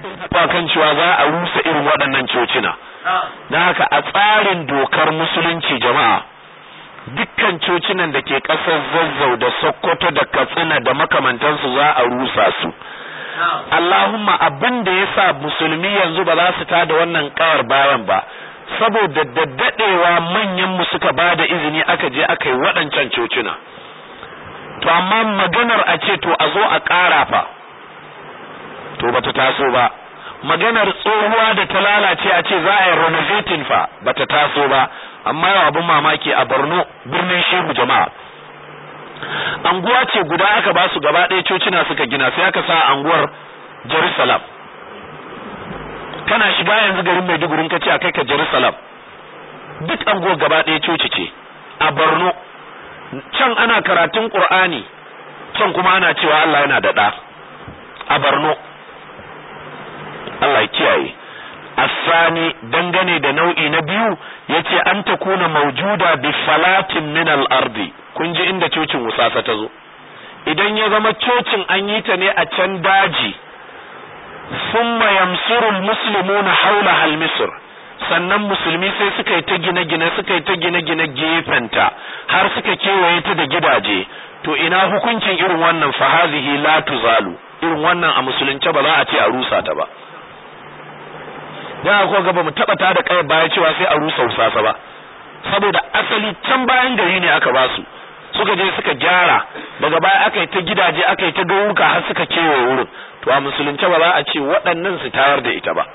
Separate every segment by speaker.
Speaker 1: ba kan cewa za a rusa irin waɗannan cocina na haka a tsarin dokar musulunci jama'a dukkan cocinan da ke ƙasar zazzau da sokoto da katsina da makamantansu za a rusa su Allahumma abin da ya sa musulmi yanzu ba za su tada wannan kawar bayan ba saboda da daɗewa manyan mu suka ba da izini aka je aka yi waɗancan cocina to amma maganar a ce to a zo a ƙara fa to bata taso ba maganar tsohuwa da ta lalace a ce za a yi renovating fa bata taso ba amma yau abin mamaki a Borno birnin Shehu jama'a anguwa ce guda aka ba su gaba ɗaya cocina suka gina sai aka sa anguwar Jerusalem kana shiga yanzu garin Maiduguri ka ce a kai ka Jerusalem duk anguwar gaba ɗaya coci ce a Borno can ana karatun Qur'ani can kuma ana cewa Allah yana da ɗa a Borno Allah ya kiyaye asani dangane da nau'i na biyu yace an takuna maujuda bi falatin min al-ardi kun ji inda cocin wusasa ta zo idan ya zama cocin an yi ta ne a can daji summa yamsuru al-muslimuna hawla al-misr sannan musulmi sai suka yi ta gine-gine suka yi ta gine-gine gefenta har suka kewaye ta da gidaje to ina hukuncin irin wannan fa hazihi la tuzalu irin wannan a musulunce ba za a ce a rusa ta ba dan akwai gaba mu taba ta da kai baya cewa sai a rusa usasa ba saboda asali can bayan gari ne aka ba su suka je suka gyara daga baya aka yi ta gidaje aka yi ta gauruka har suka kewaye wurin to a musulunce ba za a ce waɗannan su tayar da ita ba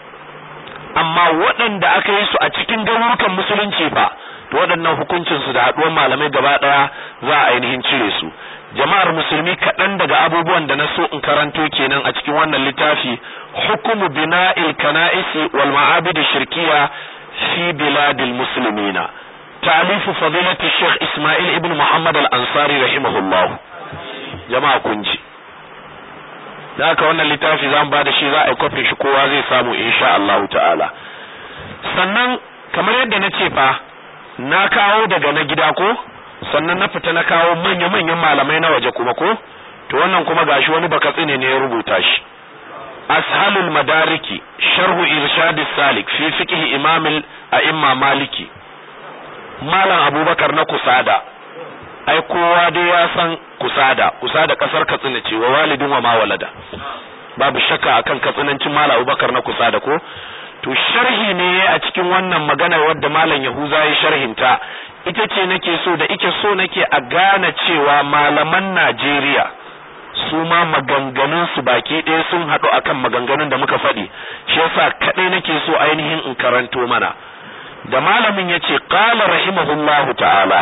Speaker 1: amma waɗanda aka yi su a cikin garurukan musulunci fa to waɗannan hukuncin su da haɗuwar malamai gaba ɗaya za a ainihin cire su jama'ar musulmi kaɗan daga abubuwan da na so in karanto kenan a cikin wannan littafi hukumu bina'il kana'isi wal ma'abid shirkiya fi biladil muslimina ta'alifu fadilati sheikh isma'il ibn muhammad al-ansari rahimahullah jama'a kun ji da haka wannan littafi zan ba da shi za a yi kwafin shi kowa zai samu insha Allah ta'ala sannan kamar yadda na ce fa na kawo daga na gida ko sannan na fita na kawo manya-manyan malamai na waje kuma ko to wannan kuma gashi wani bakatsine ne ya rubuta shi ashalul madariki sharhu irshad salik fi fiqh imam al-a'imma maliki malam abubakar na kusada ai kowa dai ya san kusada kusada kasar katsina ce wa walidin wa ma walada babu shakka akan katsinancin malam abubakar na kusada ko to sharhi ne a cikin wannan maganar wadda malam yahuza ya sharhinta ita ce nake so da ike so nake a gane cewa malaman Najeriya su ma maganganun su baki ɗaya sun haɗu akan maganganun da muka faɗi shi yasa kaɗai nake so ainihin in karanto mana da malamin yace qala rahimahullahu ta'ala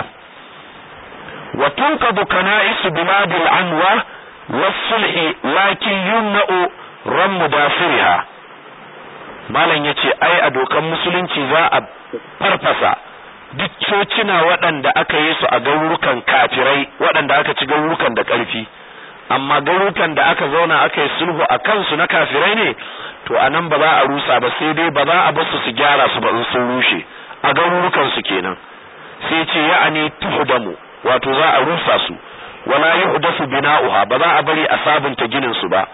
Speaker 1: wa tunqadu kana'isu biladil anwa was-sulhi lakin yumna'u ram mudafiriha malam yace ai a dokan musulunci za a farfasa duk cocina waɗanda aka yi su a garurukan kafirai waɗanda aka ci garurukan da ƙarfi amma garurukan da aka zauna aka yi sulhu a kansu na kafirai ne to a nan ba za a rusa ba sai dai ba za a basu su gyara su ba in sun rushe a garurukan su kenan sai ce ya'ani tuhdamu wato za a rusa su wala yuhdasu bina'uha ba za a bari a sabunta ginin su ba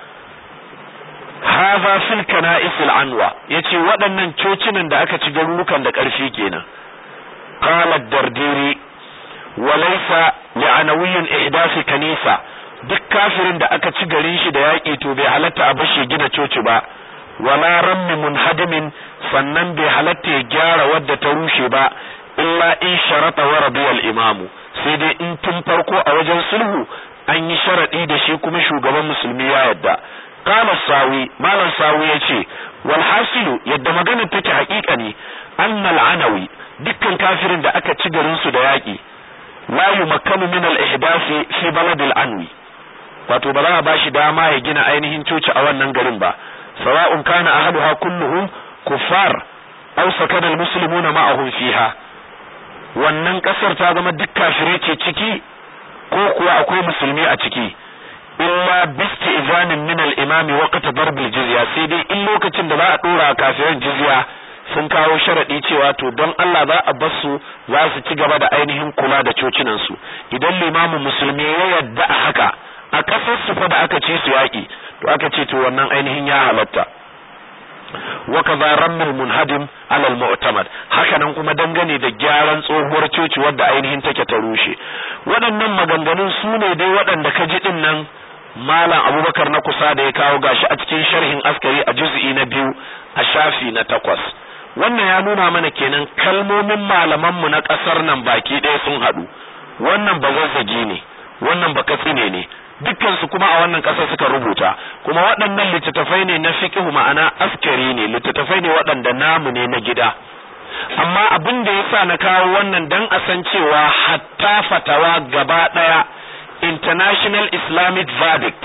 Speaker 1: hadha fil kana'is al-anwa yace waɗannan cocinan da aka ci garurukan da ƙarfi kenan قال الدرديري وليس لعنوي إحداث كنيسة duk kafirin da aka ci garin shi da yaƙi to bai halatta a bashi gina coci ba wala rammi munhadimin sannan bai halatta ya gyara wadda ta rushe ba illa in sharata wa radiyal imamu sai dai in tun farko a wajen sulhu an yi sharadi da shi kuma shugaban musulmi ya yadda qala sawi malam sawi yace wal hasilu yadda magana take haƙiƙa ne annal anawi dukkan kafirin da aka ci garin su da yaƙi la yumakkanu min al-ihdasi fi balad al-anwi wato ba za a bashi dama ya gina ainihin coci a wannan garin ba sawa'un kana ahaduha kulluhum kuffar aw sakana al-muslimuna ma'ahum fiha wannan kasar ta zama duk kafirai ce ciki ko kuwa akwai musulmi a ciki illa bisti izanin min al-imami waqta darb al-jizya sai dai in lokacin da za a dora kafiran jizya sun kawo sharaɗi cewa to don Allah za a bar su za su ci gaba da ainihin kula da cocinan su idan limamin musulmi ya yadda a haka a ƙasar su fa da aka ci su yaƙi to aka ce to wannan ainihin ya halatta wa kaza rammul munhadim ala al mu'tamad haka nan kuma dangane da gyaran tsohuwar coci wadda ainihin take ta rushe waɗannan maganganun su ne dai waɗanda ka ji din nan malam abubakar na kusa da ya kawo gashi a cikin sharhin askari a juz'i na biyu a shafi na takwas wannan ya nuna mana kenan kalmomin malamanmu na ƙasar nan baki ɗaya sun haɗu wannan ba zazzagi ne wannan ba katsine ne dukkansu kuma a wannan ƙasar suka rubuta kuma waɗannan littattafai ne na fiqhu ma'ana askari ne littattafai ne waɗanda namu ne na gida amma abin da yasa na kawo wannan dan a san cewa hatta fatawa gaba ɗaya international islamic verdict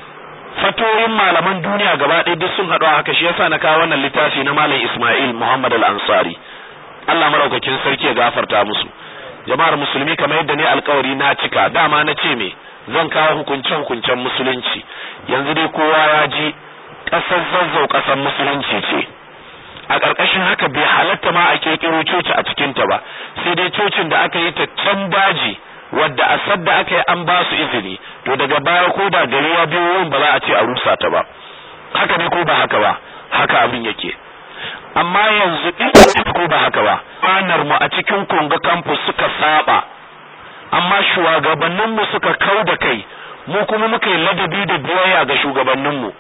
Speaker 1: fatoyin malaman duniya gaba ɗaya duk sun haɗu haka shi yasa na kawo wannan littafi na malam Ismail Muhammad al-Ansari Allah maraukakin sarki ya gafarta musu jama'ar musulmi kamar yadda ne alkawari na cika dama na ce me zan kawo hukunce hukuncen musulunci yanzu dai kowa ya ji ƙasar zazzau ƙasar musulunci ce a ƙarƙashin haka bai halatta ma a ƙirƙiro coci a cikinta ba sai dai cocin da aka yi ta can daji wadda a sadda aka yi an ba su izini to daga baya ko da gari ya biyo wurin ba za a ce a rusa ta ba haka ne ko ba haka ba haka abin yake amma yanzu in ko ba haka ba anar mu a cikin konga campus suka saba amma shugabannin mu suka kau da kai mu kuma muka yi ladabi da biyayya ga shugabannin mu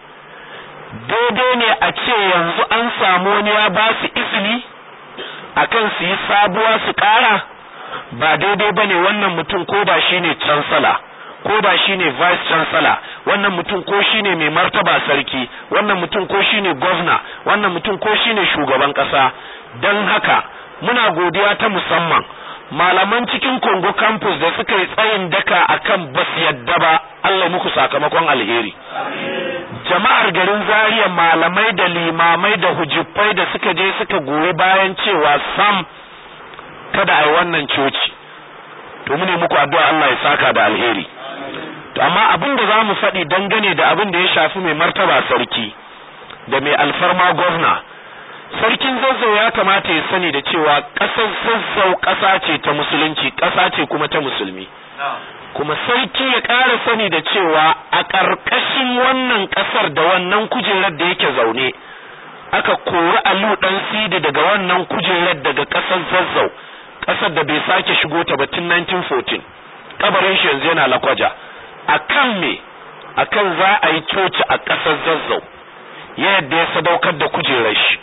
Speaker 1: daidai ne a ce yanzu an samu wani ya ba su izini akan su yi sabuwa su kara ba daidai bane wannan mutum ko da shine chancellor ko da shine vice chancellor wannan mutum ko shine mai martaba sarki wannan mutum ko shine governor wannan mutum ko shine shugaban kasa dan haka muna godiya ta musamman malaman cikin Congo campus da suka yi tsayin daka akan bas yadda ba Allah muku sakamakon alheri jama'ar garin Zaria malamai da limamai da hujjufai da suka je suka goyi bayan cewa sam kada a yi wannan coci to mu ne muku addu'a Allah ya saka da alheri to amma abin da zamu faɗi dangane da abin da ya shafi mai martaba sarki da mai alfarma gwamna sarkin zazzau ya kamata ya sani da cewa ƙasar zazzau ƙasa ce ta musulunci ƙasa ce kuma ta musulmi kuma sarki ya ƙara sani da cewa a ƙarƙashin wannan ƙasar da wannan kujerar da yake zaune aka kori alu ɗan sidi daga wannan kujerar daga ƙasar zazzau ƙasar da bai sake shigo ta ba tun 1914 kabarin shi yanzu yana lakwaja akan me akan za a yi coci a ƙasar zazzau yadda ya sadaukar da kujerar shi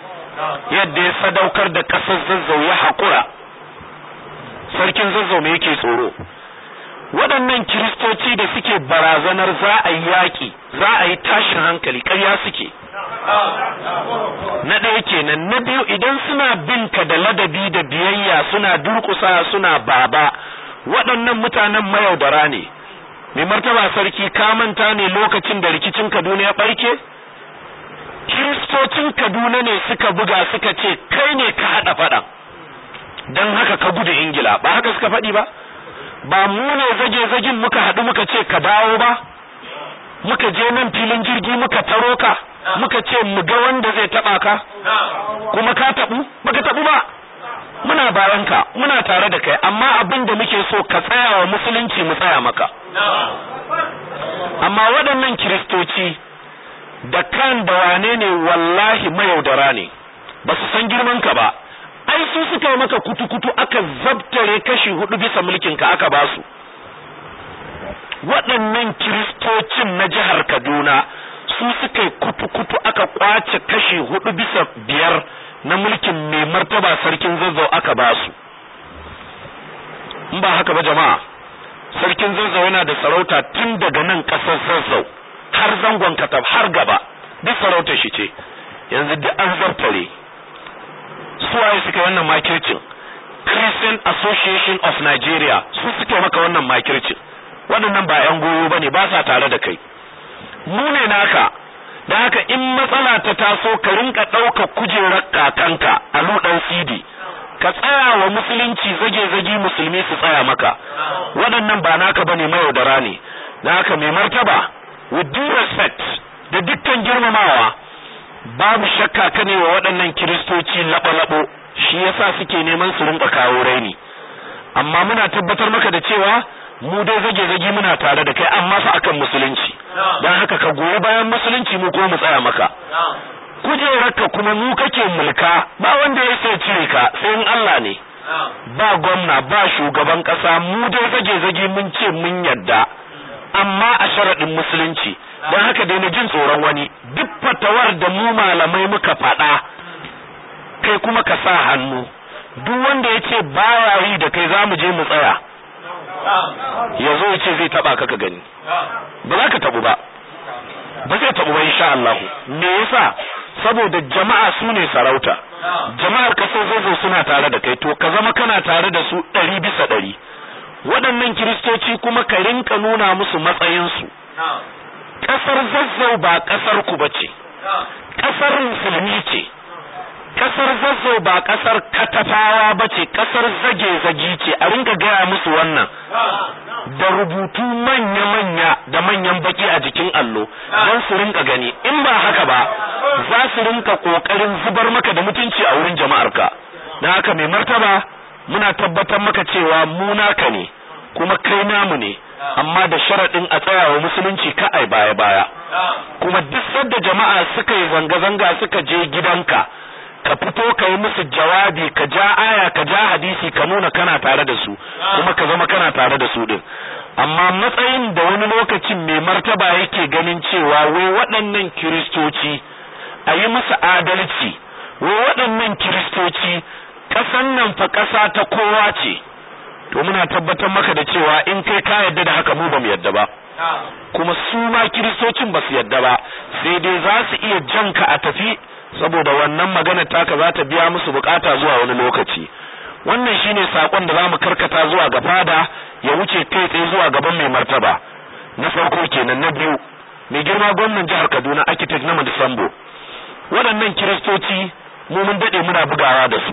Speaker 1: yadda ya sadaukar da ƙasar zazzau ya haƙura sarkin zazzau me yake tsoro waɗannan kiristoci da suke barazanar za a yi yaƙi za a yi tashin hankali ƙarya suke na ɗaya kenan na biyu idan suna bin ka da ladabi da biyayya suna durƙusa suna baba waɗannan mutanen mayaudara ne mai martaba sarki ka manta ne lokacin da rikicin kaduna ya ɓarke kiristocin kaduna ne suka buga suka ce kai ne ka haɗa faɗan don haka ka gudu ingila ba haka suka faɗi ba ba mu ne zage-zagen muka haɗu muka ce ka dawo ba muka je nan filin jirgi muka taro ka muka ce mu ga wanda zai taba ka kuma ka tabu baka tabu ba muna bayan ka muna tare da kai amma abin da muke so ka tsaya wa musulunci mu tsaya maka amma waɗannan kiristoci da kan da wane ne wallahi mayaudara ne ba su san girman ka ba ai su suka yi maka kutu-kutu aka zabtare kashi hudu bisa mulkin ka aka ba su waɗannan kiristocin na jihar Kaduna su suka yi kutu-kutu aka kwace kashi hudu bisa biyar na mulkin mai martaba sarkin zazzau aka ba su in ba haka ba jama'a sarkin zazzau yana da sarauta tun daga nan ƙasar zazzau har zangon katab har gaba duk sarautar shi ce yanzu duk an zartare suwaye suka wannan makircin Christian Association of Nigeria su suke maka wannan makircin waɗannan ba 'yan goyo ba ne ba sa tare da kai mu ne naka da haka in matsala ta taso ka rinka ɗauka kujerar kakanka a luɗan sidi ka tsaya wa musulunci zage-zage musulmi su tsaya maka waɗannan ba naka bane mayaudara ne da haka mai martaba with due respect da dukkan girmamawa babu shakka ka ne wa waɗannan kiristoci laɓo-laɓo shi yasa suke neman su rinka kawo raini amma muna tabbatar maka da cewa mu dai zage zage muna tare da kai amma fa akan musulunci dan haka ka goyi bayan musulunci mu ko mu tsaya maka kujerarka kuma mu kake mulka ba wanda ya sai cire ka sai in Allah ne ba gwamna ba shugaban kasa mu dai zage zage mun ce mun yadda amma a sharadin musulunci dan haka dai na jin tsoron wani duk fatawar da mu malamai muka faɗa kai kuma ka sa hannu duk wanda ya ce baya yi da kai za mu je mu tsaya ya zo ya ce zai taba ka ka gani ba za ka tabu ba ba zai tabu ba insha Allah me yasa saboda jama'a su ne sarauta jama'ar kasar zozo suna tare da kai to ka zama kana tare da su ɗari bisa ɗari waɗannan kiristoci kuma ka rinka nuna musu matsayinsu ƙasar zazzau ba ƙasar ku bace ƙasar musulmi ce kasar zazzau ba kasar katafawa ba ce kasar zage-zage ce a rinka gaya musu wannan da rubutu manya-manya da manyan baki a jikin allo don su rinka gani in ba haka ba za su rinka kokarin zubar maka da mutunci a wurin jama'arka na haka mai martaba muna tabbatar maka cewa mu naka ne kuma kai namu ne amma da sharaɗin a tsayawa musulunci ka ai baya-baya kuma duk sadda jama'a suka yi zanga-zanga suka je gidanka ka fito ka yi musu jawabi ka ja aya ka ja hadisi ka nuna kana tare da su kuma ka zama kana tare da su din amma matsayin da wani lokacin mai martaba yake ganin cewa wai waɗannan kiristoci a yi musu adalci wai waɗannan kiristoci ƙasan nan fa ƙasa ta kowa ce to muna tabbatar maka da cewa in kai ka yadda da haka mu ba mu yadda ba kuma su ma kiristocin ba su yadda ba sai dai za su iya janka a tafi saboda wannan magana taka za ta biya musu bukata zuwa wani lokaci wannan shine sakon da zamu karkata zuwa ga fada ya wuce kai tsaye zuwa gaban mai martaba na farko kenan na biyu mai girma gwamnan jihar Kaduna architect na Madisambo waɗannan kiristoci mu mun dade muna bugawa da su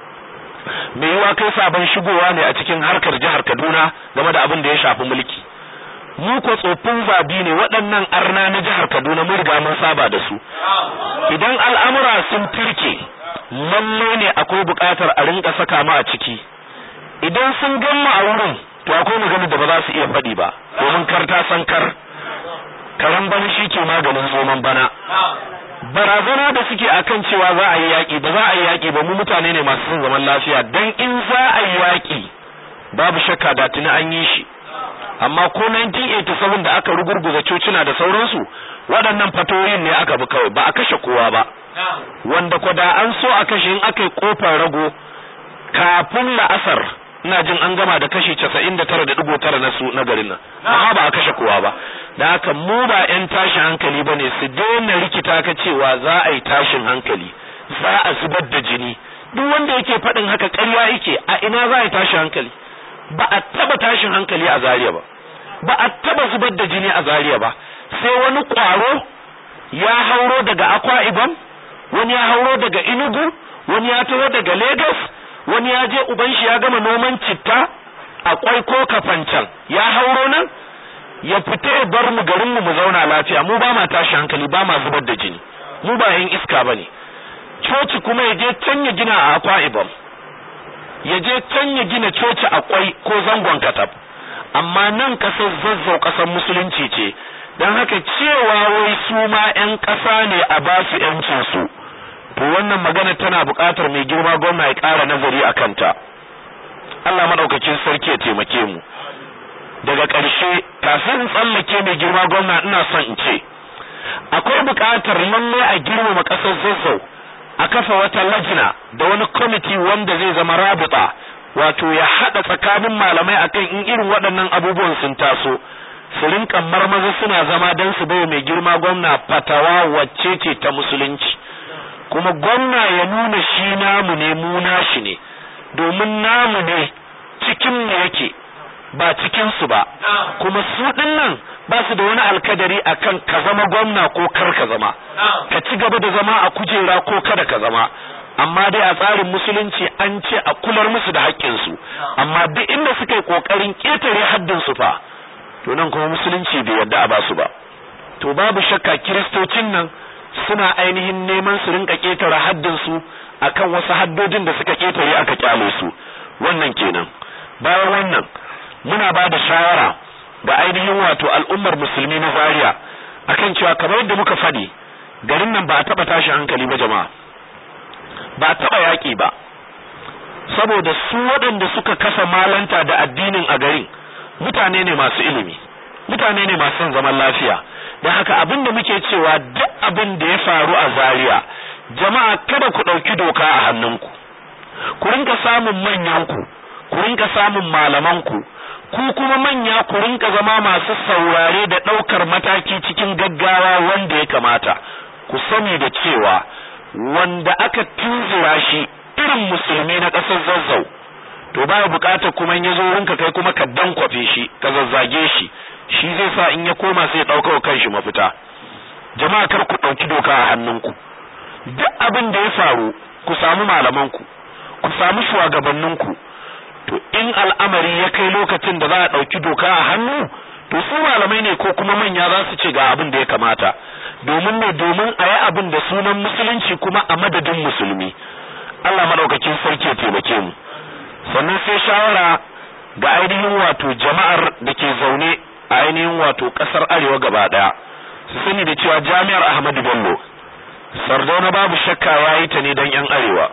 Speaker 1: mai yiwa kai sabon shigowa ne a cikin harkar jihar Kaduna game da abin da ya shafi mulki mu ko tsofin zabi ne waɗannan arna na jihar Kaduna mun riga mun saba da su idan al'amura sun turke lalle ne akwai buƙatar a rinka saka mu a ciki idan sun gamma a wurin to akwai magana da ba za su iya faɗi ba domin kar ta san kar karan bana shi ke maganin zoman bana barazana da suke akan cewa za a yi yaƙi ba za a yi yaƙi ba mu mutane ne masu son zaman lafiya dan in za a yi yaƙi babu shakka da tuni an yi shi amma ko 1987 da aka rugurguza cocina da sauransu waɗannan fatoyin ne aka bi kawai ba a kashe kowa ba wanda ko da an so a kashe in aka yi kofar rago kafin la'asar ina jin an gama da kashi 99.9 na su na garin nan amma ba a kashe kowa ba da haka mu ba yan tashin hankali bane su daina rikita ka cewa za a yi tashin hankali za a zubar da jini duk wanda yake faɗin haka ƙarya yake a ina za a yi tashin hankali ba a taba tashin hankali a Zariya ba ba a taba zubar da jini a Zariya ba sai wani kwaro ya hauro daga Akwa Ibom wani ya hauro daga Enugu wani ya taho daga Lagos wani ya je uban shi ya gama noman citta a kwai ko kafancan ya hauro nan ya fita ya bar mu garin mu mu zauna lafiya mu ba ma tashi hankali ba ma zubar da jini mu ba yin iska bane coci kuma ya je can ya gina a Akwa Ibom ya je can ya gina coci a kwai ko zangon katab amma nan kasar zazzau kasar musulunci ce don haka cewa wai su ma 'yan ƙasa ne a ba su 'yancinsu to wannan magana tana buƙatar mai girma gwamna ya ƙara nazari a kanta Allah maɗaukakin sarki ya taimake mu daga ƙarshe kafin tsallake mai girma gwamna ina son in ce akwai buƙatar lalle a girmama ƙasar zazzau a kafa wata lajina da wani kwamiti wanda zai zama rabuta wato ya haɗa tsakanin malamai akan in irin waɗannan abubuwan sun taso su rinka marmaza suna zama don su bai mai girma gwamna fatawa wacce ce ta musulunci kuma gwamna ya nuna shi namu ne mu nashi ne domin namu ne cikin mu yake ba cikin su ba kuma su din nan ba su da wani alkadari akan ka zama gwamna ko kar ka zama ka ci gaba da zama a kujera ko kada ka zama amma dai a tsarin musulunci an ce a kular musu da haƙƙinsu amma duk inda suka yi ƙoƙarin ƙetare haddin su fa to nan kuma musulunci bai yarda a basu ba to babu shakka kiristocin nan suna ainihin neman su rinka ƙetare haddin su akan wasu haddodin da suka ƙetare aka kyale su wannan kenan bayan wannan muna ba da shawara ga ainihin wato al'ummar musulmi na Zaria akan cewa kamar yadda muka faɗi garin nan ba a taɓa tashi hankali ba jama'a ba a taɓa yaƙi ba saboda su waɗanda suka kasa malanta da addinin a garin mutane ne masu ilimi mutane ne masu son zaman lafiya da haka abin da muke cewa duk abin da ya faru a Zaria jama'a kada ku ɗauki doka a hannunku ku rinka samun manyanku ku rinka samun malamanku ku kuma manya ku rinka zama masu saurare da ɗaukar mataki cikin gaggawa wanda ya kamata ku sani da cewa wanda aka tunzura shi irin musulmi na ƙasar zazzau to baya buƙatar kuma in ya zo rinka kai kuma ka dankwafe shi ka zazzage shi shi zai sa in ya koma sai ya ɗauka wa kanshi mafita jama'a kar ku ɗauki doka a hannunku duk abin da ya faru ku samu malamanku ku samu shugabanninku to in al'amari ya kai lokacin da za a ɗauki doka a hannu to su malamai ne ko kuma manya za su ce ga abin da ya kamata domin ne domin a yi abin da sunan musulunci kuma a madadin musulmi Allah madaukakin sarki ya taimake mu sannan sai shawara ga ainihin wato jama'ar da ke zaune a ainihin wato ƙasar arewa gaba ɗaya su sani da cewa jami'ar Ahmadu Bello Sardauna babu shakka ya yi ta ne don 'yan arewa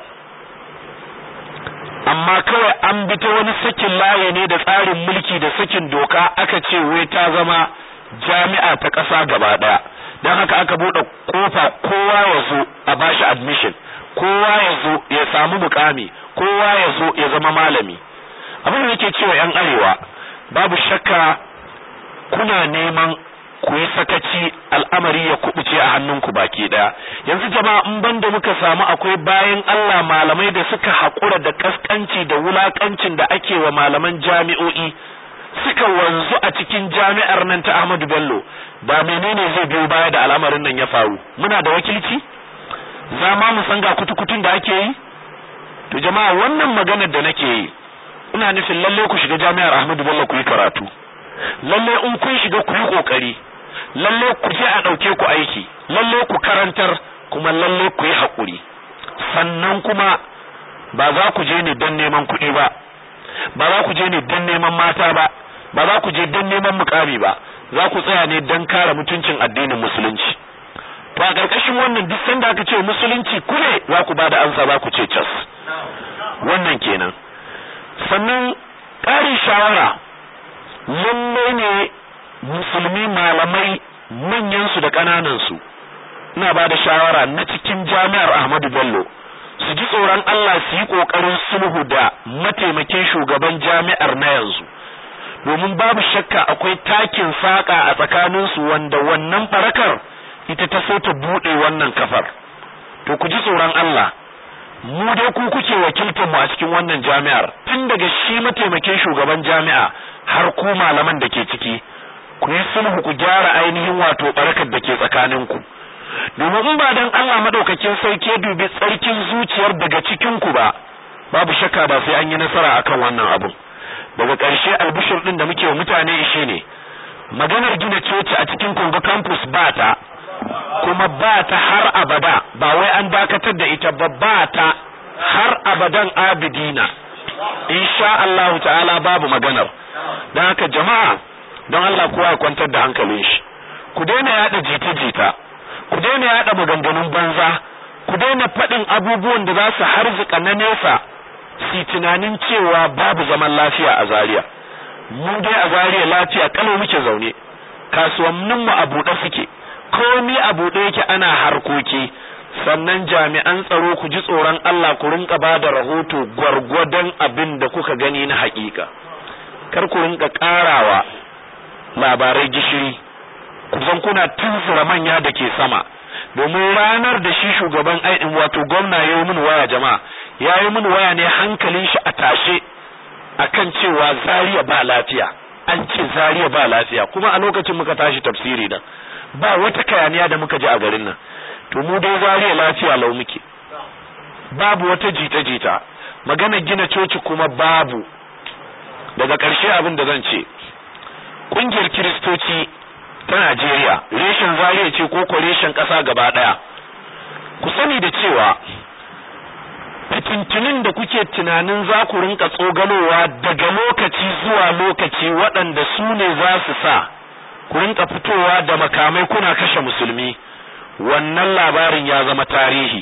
Speaker 1: amma kawai an bi ta wani sakin laye ne da tsarin mulki da sakin doka aka ce wai ta zama jami'a ta ƙasa gaba ɗaya don haka aka buɗe kofa kowa ya zo a bashi admission kowa ya zo ya samu mukami kowa ya zo ya zama malami abin da nake cewa 'yan arewa babu shakka kuna neman ku yi sakaci al'amari ya kubuce a hannunku baki daya yanzu jama'a in banda muka samu akwai bayan Allah malamai da suka haƙura da kaskanci da wulakancin da ake wa malaman jami'o'i suka wanzu a cikin jami'ar nan ta Ahmadu Bello da menene zai biyo baya da al'amarin nan ya faru muna da wakilci za ma mu san ga kutukutun da ake yi to jama'a wannan maganar da nake yi ina nufin lalle ku shiga jami'ar Ahmadu Bello ku yi karatu lalle in kun shiga ku yi kokari lalle ku je a dauke ku aiki lalle ku karantar kuma lalle ku yi hakuri sannan kuma ba za ku je ne don neman kuɗi ba ba za ku je ne don neman mata ba ba za ku je don neman mukami ba za ku tsaya ne don kare mutuncin addinin musulunci to a ƙarƙashin wannan duk sanda aka ce musulunci kule za ku ba da ansa za ku ce cas wannan kenan sannan ƙarin shawara lalle ne musulmi malamai manyansu da ƙananansu ina ba da shawara na cikin jami'ar Ahmadu Bello su ji tsoron Allah su yi ƙoƙarin sulhu da mataimakin shugaban jami'ar na yanzu domin babu shakka akwai takin saƙa a tsakaninsu wanda wannan farakar ita ta so ta buɗe wannan kafar to ku ji tsoron Allah mu dai ku kuke wakiltar mu a cikin wannan jami'ar tun daga shi mataimakin shugaban jami'a har ku malaman da ke ciki ku yi sulhu ku gyara ainihin wato barakar da ke tsakaninku domin in ba dan Allah madaukakin sauke dubi tsarkin zuciyar daga cikin ku ba babu shakka ba sai an yi nasara akan wannan abu daga ƙarshe albishir din da muke wa mutane ishe ne maganar gina coci a cikin Kongo campus ba ta kuma ba ta har abada ba wai an dakatar da ita ba ba ta har abadan abidina insha Allah ta'ala babu maganar don haka jama'a don Allah kowa ya kwantar da hankalin shi ku daina yada jita-jita ku daina yada maganganun banza ku daina faɗin abubuwan da za su harzuka na nesa si tunanin cewa babu zaman lafiya a Zaria mu dai a Zaria lafiya kalau muke zaune kasuwannin mu a buɗe suke komai a buɗe yake ana harkoki sannan jami'an tsaro ku ji tsoron Allah ku rinka ba da rahoto gwargwadon abin da kuka gani na haƙiƙa kar ku rinka ƙarawa labarai gishiri kusan kuna tunzura manya da ke sama domin ranar da shi shugaban aikin wato gwamna ya yi min waya jama'a ya yi min waya ne hankalin shi a tashe akan cewa zariya ba lafiya an ce zariya ba lafiya kuma a lokacin muka tashi tafsiri nan ba wata kayaniya da muka ji a garin nan to mu dai zariya lafiya lau muke babu wata jita-jita magana gina coci kuma babu daga ƙarshe abin da zan ce ƙungiyar kiristoci ta Najeriya reshen zariya ce ko ko reshen ƙasa gaba ɗaya ku sani da cewa fitintunin da kuke tunanin za ku rinka tsogalowa daga lokaci zuwa lokaci waɗanda su ne za su sa ku rinka fitowa da makamai kuna kashe musulmi wannan labarin ya zama tarihi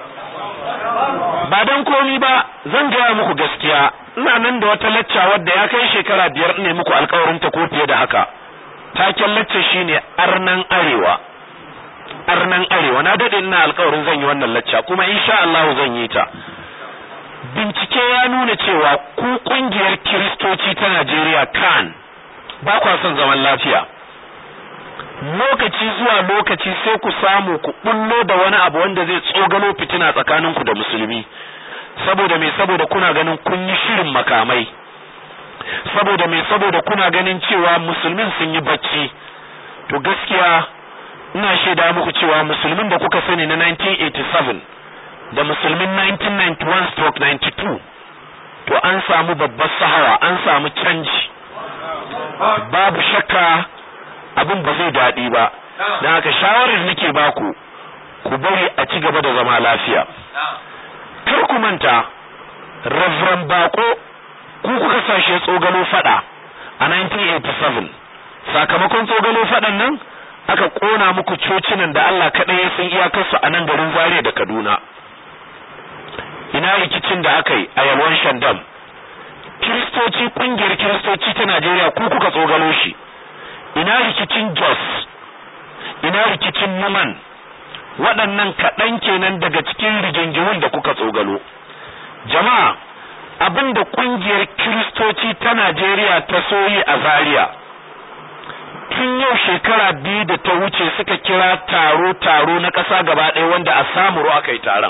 Speaker 1: ba don komi ba zan gaya muku gaskiya ina nan da wata lacca wadda ya kai shekara biyar ne muku alkawarin ta ko fiye da haka taken lacca shine arnan arewa arnan arewa na dade ina alkawarin zan yi wannan lacca kuma insha Allah zan yi ta bincike ya nuna cewa ku kungiyar kiristoci ta Najeriya kan ba kwa son zaman lafiya lokaci zuwa lokaci sai ku samu ku bullo da wani abu wanda zai tsogalo fitina tsakaninku da musulmi saboda me saboda kuna ganin kun yi shirin makamai saboda me saboda kuna ganin cewa musulmin sun yi bacci to gaskiya ina shaida muku cewa musulmin da kuka sani na 1987 da musulmin 1991 stroke 92 to an samu babbar sahawa an samu canji babu shakka abin ba zai daɗi ba don haka shawarar nake baku ku bari a ci gaba da zama lafiya kar ku manta Reverend Bako ku kuka sashe tsogalo fada a 1987 sakamakon tsogalo fadan nan aka kona muku cocinan da Allah kaɗai ya san iyakarsu a nan garin Zaria da Kaduna ina rikicin da aka yi a yalwan Shandam kiristoci kungiyar kiristoci ta Najeriya ku kuka tsogalo shi ina rikicin Jos ina rikicin Numan waɗannan kaɗan kenan daga cikin rigingimun da kuka tsogalo jama'a abin da ƙungiyar kiristoci ta Najeriya ta soyi a Zaria tun yau shekara biyu da ta wuce suka kira taro-taro na ƙasa gaba ɗaya wanda a samuru aka yi taron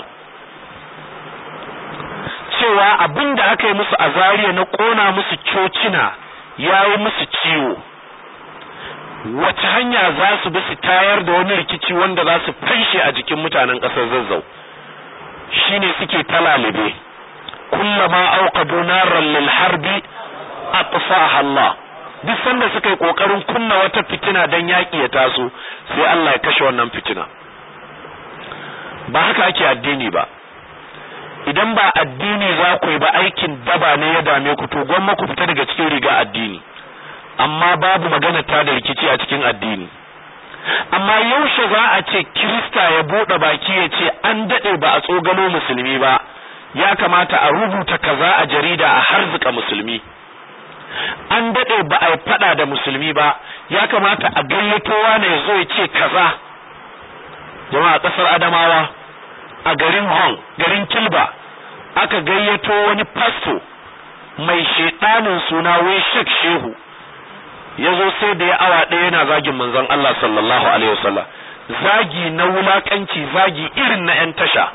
Speaker 1: cewa abin da aka yi musu a Zaria na ƙona musu cocina ya yi musu ciwo wace hanya za su bi su tayar da wani rikici wanda za su fanshe a jikin mutanen ƙasar zazzau shine suke talalibe kullama auqadu naran lil harbi atfaha Allah duk sanda suka yi kokarin kunna wata fitina dan yaki ya taso sai Allah ya kashe wannan fitina ba haka ake addini ba idan ba addini za ku yi ba aikin daba ne ya dame ku to gwamma ku fita daga cikin riga addini amma babu magana ta da rikici a cikin addini amma yaushe za a ce kirista ya bude baki ya ce an dade ba a tsogalo musulmi ba ya kamata a rubuta kaza a jarida a harzuka musulmi an dade ba a fada da musulmi ba ya kamata a gayyato wani ya zo ya ce kaza jama'a kasar adamawa a garin hong garin kilba aka gayyato wani pasto mai shedanin suna wai shek shehu ya zo sai da ya awa ɗaya yana zagin manzon Allah sallallahu alaihi wasallam zagi na wulakanci zagi irin na 'yan tasha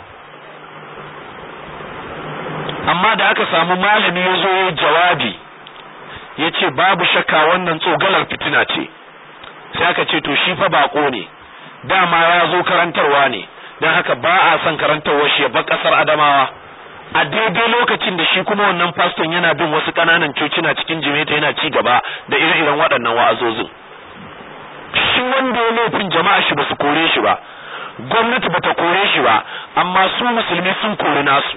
Speaker 1: amma da aka samu malami ya zo ya jawabi ya ce babu shakka wannan tsogalar fitina ce sai aka ce to shi fa bako ne dama ya zo karantarwa ne don haka ba a son karantarwa shi ya bar ƙasar adamawa a daidai lokacin da shi kuma wannan faston yana bin wasu ƙananan cocina cikin jimeta yana ci gaba da ire-iren waɗannan wa'azozin shi wanda ya laifin jama'a shi ba su kore shi ba gwamnati bata kore shi ba amma su musulmi sun kori nasu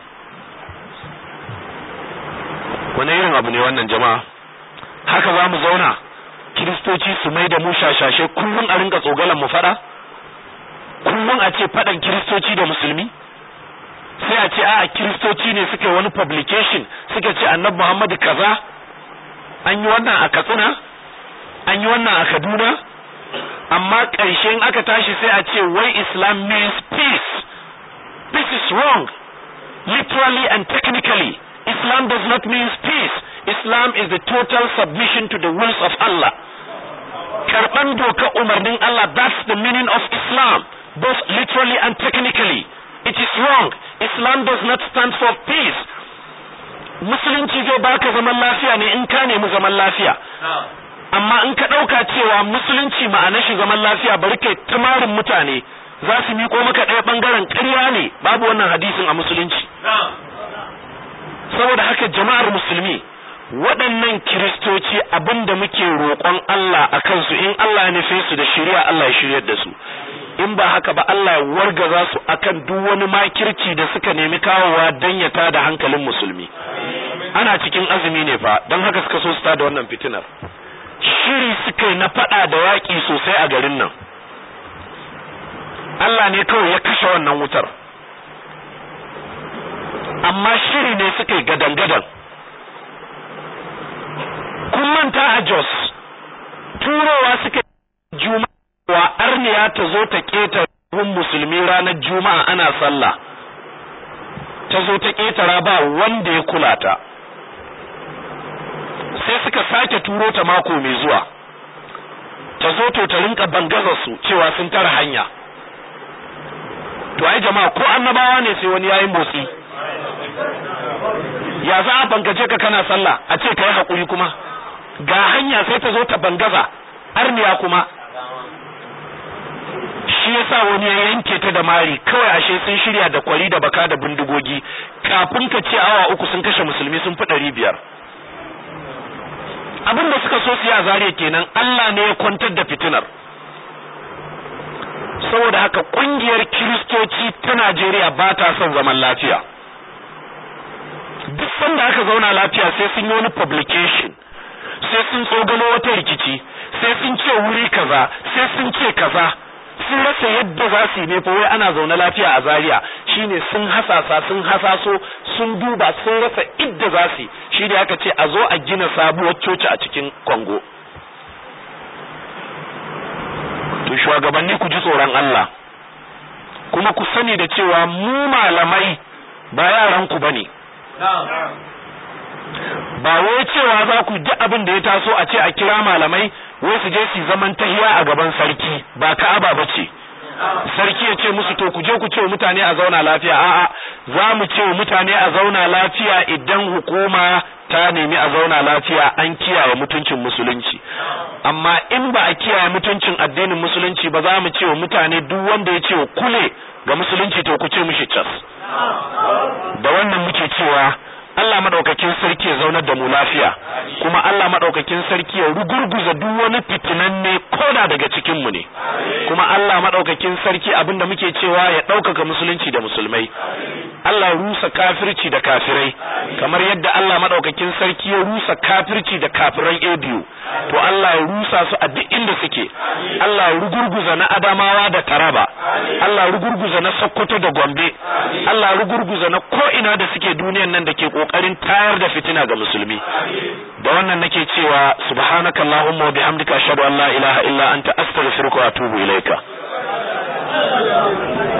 Speaker 1: wani irin abu ne wannan jama'a haka za mu zauna kiristoci su mai da mu shashashe kullum a rinka tsogalan mu fada kullum a ce fadan kiristoci da musulmi sai a ce a kiristoci ne suka wani publication suka ce annabi Muhammadu kaza an yi wannan a Katsina an yi wannan a Kaduna amma ƙarshen aka tashi sai a ce wai Islam means peace this is wrong literally and technically Islam does not mean peace Islam is the total submission to the wills of Allah karban doka umarnin Allah that's the meaning of Islam both literally and technically it is wrong Islam does not stand for peace musulunci zai baka zaman lafiya ne in ka nemi zaman lafiya amma in ka ɗauka cewa musulunci ma'anar shi zaman lafiya bari kai tamarin mutane za su miƙo maka ɗaya ɓangaren ƙarya ne babu wannan hadisin a musulunci saboda haka jama'ar musulmi waɗannan kiristoci abin da muke roƙon Allah a kansu in Allah ya nufe su da shirya Allah ya shiryar da su in ba haka ba Allah ya wargaza su akan duk wani makirci da suka nemi kawowa dan ya tada hankalin musulmi ana cikin azumi ne fa don haka suka so su tada wannan fitinar shiri suka yi na fada da yaƙi sosai a garin nan Allah ne kawai ya kashe wannan wutar amma shiri ne suka yi gadan-gadan kun manta a Jos turowa suka juma'a arniya ta zo ta keta musulmi ranar juma'a ana sallah ta zo ta ketara ba wanda ya kula ta sai suka sake turo ta mako mai zuwa ta zo to ta rinka bangaza su cewa sun tara hanya to ai jama'a ko annabawa ne sai wani yayi motsi ya za a bangaje ka kana sallah a ce kai hakuri kuma ga hanya sai ta zo ta bangaza arniya kuma shi yasa wani ya yanke ta da mari kawai ashe sun shirya da kwari da baka da bindigogi kafin ka ce awa uku sun kashe musulmi sun fi ɗari biyar abin da suka so su yi a zariya kenan Allah ne ya kwantar da fitinar saboda haka kungiyar kiristoci ta Najeriya ba ta son zaman lafiya duk sanda aka zauna lafiya sai sun yi wani publication sai sun tsogano wata rikici sai sun ce wuri kaza sai sun ce kaza sun rasa yadda za su yi ne fa wai ana zaune lafiya a Zaria shine sun hasasa sun hasaso sun duba sun rasa idda za su shi da aka ce a zo a gina sabuwar coci a cikin Kongo to shugabanni ku ji tsoron Allah kuma ku sani da cewa mu malamai ba yaran ku bane ba wai cewa za ku ji abin da ya taso a ce a kira malamai wai su je su zaman tahiya a gaban sarki ba ka'aba ba ce sarki ya ce musu to ku je ku ce mutane a zauna lafiya a'a za mu ce mutane a zauna lafiya idan hukuma ta nemi a zauna lafiya an kiyaye mutuncin musulunci amma in ba a kiyaye mutuncin addinin musulunci ba za mu ce wa mutane duk wanda ya ce kule ga musulunci to ku ce mishi cas da wannan muke cewa Allah madaukakin sarki ya zaunar da mu lafiya kuma Allah madaukakin sarki ya rugurguza duk wani fitinanne koda daga cikin mu ne kuma Allah madaukakin sarki abinda muke cewa ya ɗaukaka musulunci da musulmai Allah rusa kafirci da kafirai kamar yadda Allah madaukakin sarki ya rusa kafirci da kafiran ABU to Allah ya rusa su a duk inda suke Allah ya rugurguza na Adamawa da Taraba Allah ya rugurguza na Sokoto da Gombe Allah ya rugurguza na ko ina da suke duniyan nan da ke kokarin tayar da fitina ga musulmi da wannan nake cewa subhanakallahumma wa bihamdika ashhadu an la ilaha illa anta astaghfiruka wa atubu ilaika